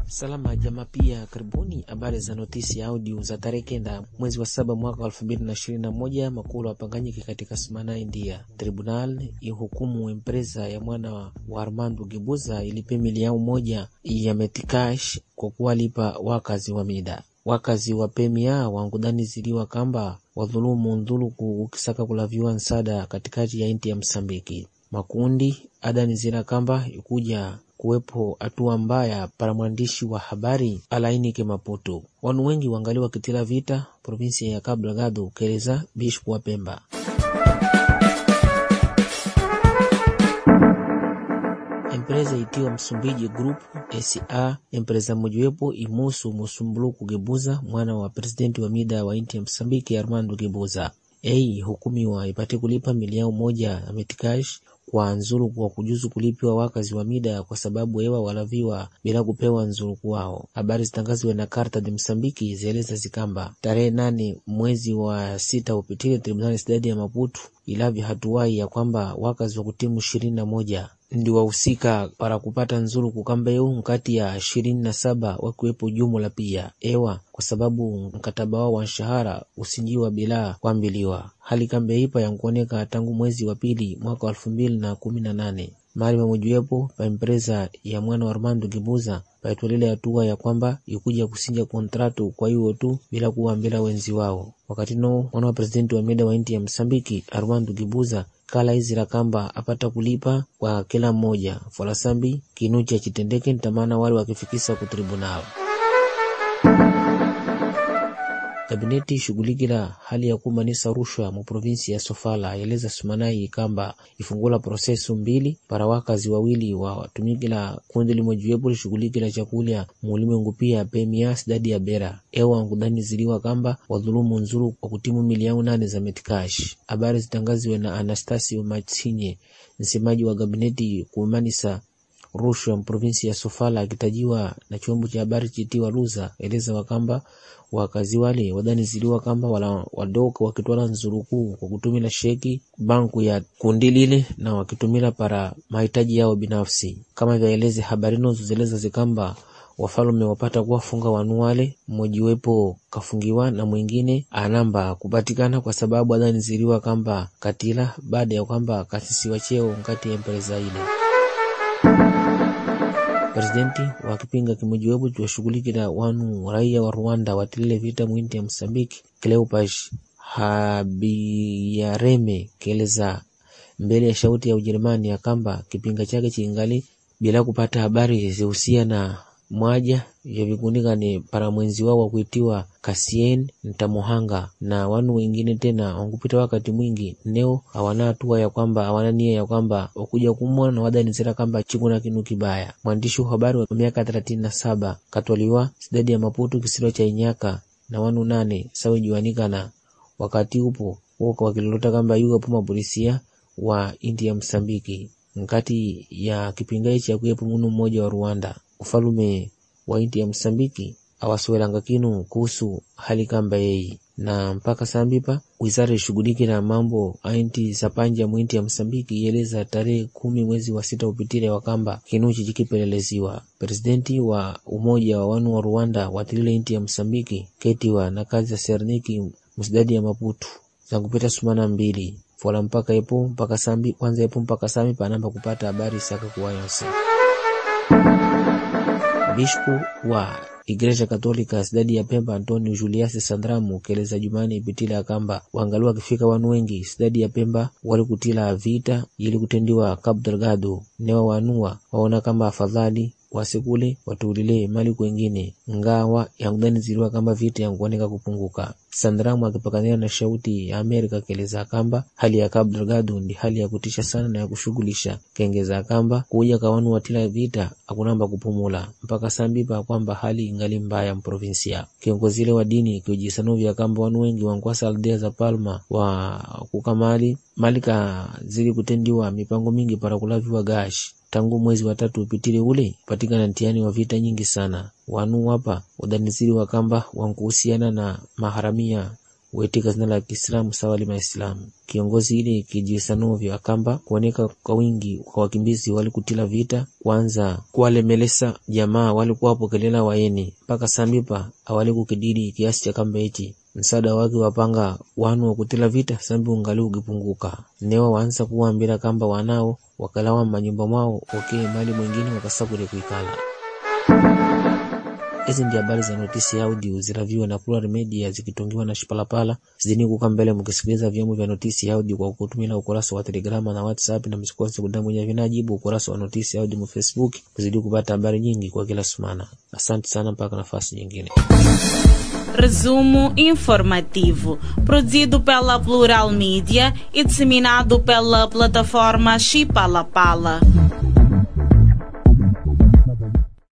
Salama jama, pia karibuni habari za notisi ya audio za tarehe kenda mwezi wa saba mwaka wa elfu mbili na ishirini na moja makulu wapanganyike katika Sumana, India. Tribunal ihukumu empresa ya mwana wa Armando Gibuza ilipe milioni moja ya metikash kwa kuwalipa wakazi wa mida wakazi wa pemia wangudaniziliwa kamba wadhulumu ndhuluku ukisaka kulaviwa nsada katikati ya inti ya Msambiki. Makundi adanizira kamba ikuja kuwepo hatua mbaya para mwandishi wa habari alainike Maputo. Wanu wengi wangali wakitila vita provinsia ya Cabo Delgado keleza bishpu wa Pemba. Empresa itiwa Msumbiji Group SA empresa mojiwepo imusu Musumbuluku Gebuza mwana wa presidenti wa mida wa inti ya Msambiki Armando Gebuza ei hukumiwa ipate kulipa milioni moja ya metikash kwa nzuluku wa kujuzu kulipiwa wakazi wa mida kwa sababu ewa walaviwa bila kupewa nzuluku wao. Habari zitangaziwe na Karta de Msambiki zieleza zikamba tarehe nane mwezi wa sita upitile tribunali sidadi ya Maputo ilavya hatuwai ya kwamba wakazi wa kutimu ishirini na moja ndi wahusika para kupata nzuluku kamba eu nkati ya ishirini na saba wakiwepo jumla pia ewa kwa sababu mkataba wao wa nshahara usinjiwa bila kuambiliwa. Hali kambe ipa yankuoneka tangu mwezi wa pili mwaka wa elfu mbili na kumi na nane mali pamojiwepo pa empresa ya mwana wa Armando Gibuza paitwalile hatua ya kwamba ikuja kusinja kontratu kwa hiyo tu bila kuwaambila wenzi wao. Wakati no mwana wa presidenti wa mida wa inti ya Msambiki Armando Gibuza kala izira kamba apata kulipa kwa kila mmoja folasambi kinucha chitendeke ntamana wale wakifikisa ku tribunal. Kabineti ishughulikila hali ya kumanisa rushwa mu provinsi ya Sofala eleza Sumanai kamba ifungula prosesu mbili para wakazi wawili watumikila kundi limojiwepo lishughulikila chakulya muulimwengu pia pemia sidadi ya Bera ewa nkudaniziliwa kamba wadhulumu nzuru kwa kutimu milioni nane za metikash. Habari zitangaziwe na Anastasio Matsinye msemaji wa kabineti kumanisa rushwa mprovinsi ya Sofala akitajiwa na chombo cha habari chitiwa Luza eleza wakamba wakazi wale wadaniziliwa kamba wala wadoka wakitwala nzurukuu kwa kutumila sheki banku ya kundi lile na wakitumila para mahitaji yao binafsi, kama vyaeleze habari nozo zeleza zikamba wafalume wapata kuwafunga wanu wale, mmojiwepo kafungiwa na mwingine anamba kupatikana kwa sababu adaniziliwa kamba katila baada ya kwamba kasisiwa cheo nkati ya empresa ile Presidenti wa kipinga kimojiwepo chiwashughulikila wanu raia wa Rwanda watilile vita mwinti ya Msambiki Cleopas Habiyareme keleza mbele ya shauti ya Ujerumani ya kamba kipinga chake chiingali bila kupata habari zihusia na mwaja vyavikunikane para mwenzi wao wa kuitiwa Kasien Ntamuhanga na wanu wengine tena wankupita wakati mwingi neo awana hatua ya kwamba awana nia ya kwamba wakuja kumwa na wadanizira kamba chikuna kinu kibaya. Mwandishi wa habari wa miaka thelathini na saba katwaliwa sidadi ya Maputo kisiro cha Inyaka na wanu nane sawijiwanikana wakati upo woka wakilolota kamba yuga puma polisia wa inti ya Msambiki nkati ya kipingai cha kuyepo munu mmoja wa Rwanda ufalume wa inti ya Msambiki awasuelanga kinu kuhusu hali kamba yeyi na mpaka sambipa wizara ishughulike na mambo ainti zapanja mwinti ya Msambiki ieleza tarehe kumi mwezi wa sita upitile wakamba kinuchi chikipeleleziwa. Presidenti wa umoja wa wanu wa Rwanda watilile inti ya Msambiki ketiwa na kazi za serniki msidadi ya Maputu zankupita sumana mbili fola mpaka epo mpaka sambi kwanza epo mpaka sambi panamba kupata habari saka kuwayonse Bishpu wa Igreja Katolika sidadi ya Pemba Antonio Julius Sandramu keleza Jumani ipitila akamba wangali wakifika wanu wengi sidadi ya Pemba wali kutila vita ili kutendiwa Cabo Delgado newa wanua waona kamba afadhali wasikule watuulile mali kwengine ngawa yankudaniziliwa kamba vita yankuoneka kupunguka. Sandramu akipakanira na shauti ya Amerika keleza kamba hali ya Cabo Delgado ndi hali ya kutisha sana na ya kushughulisha, kengeza kamba kuja kawanu watila vita akunamba kupumula mpaka sambipa kwamba hali ingali mbaya mprovinsia. Kiongozile wa dini kiujisanovya kamba wanu wengi wankwasa aldea za Palma wa kukamali malika zili kutendiwa mipango mingi para kulaviwa gashi tangu mwezi wa tatu upitile ule patikana ntiani wa vita nyingi sana wanu wapa wadaniziri wa kamba wankuhusiana na maharamia wetika zina la Kiislamu sawa lima Islamu. Kiongozi ili kijisanovyo akamba kuoneka kwa wingi kwa wakimbizi walikutila vita kwanza kuwalemelesa jamaa walikuwapokelela waeni mpaka sambipa awali kukididi kiasi cha kamba ichi msaada wake wapanga wanu wakutila vita sambi ungali ukipunguka newa wansa kuwambila kamba wanao wakalawa manyumba mwao okee mali mwingine wakasakule kuikala Hizi ndi habari za notisi ya audio ziraviwa na Plural Media zikitungiwa na Shipalapala. Zidini kuka mbele mkisikiliza vyombo vya notisi ya audio kwa kutumia ukurasa wa Telegrama na WhatsApp, na msikose kudambunya vinajibu ukurasa wa notisi ya audio mu Facebook kuzidi kupata habari nyingi kwa kila sumana. Asante sana, mpaka nafasi nyingine. Resumo informativo, produzido pela Plural Mídia e disseminado pela plataforma Chipalapala.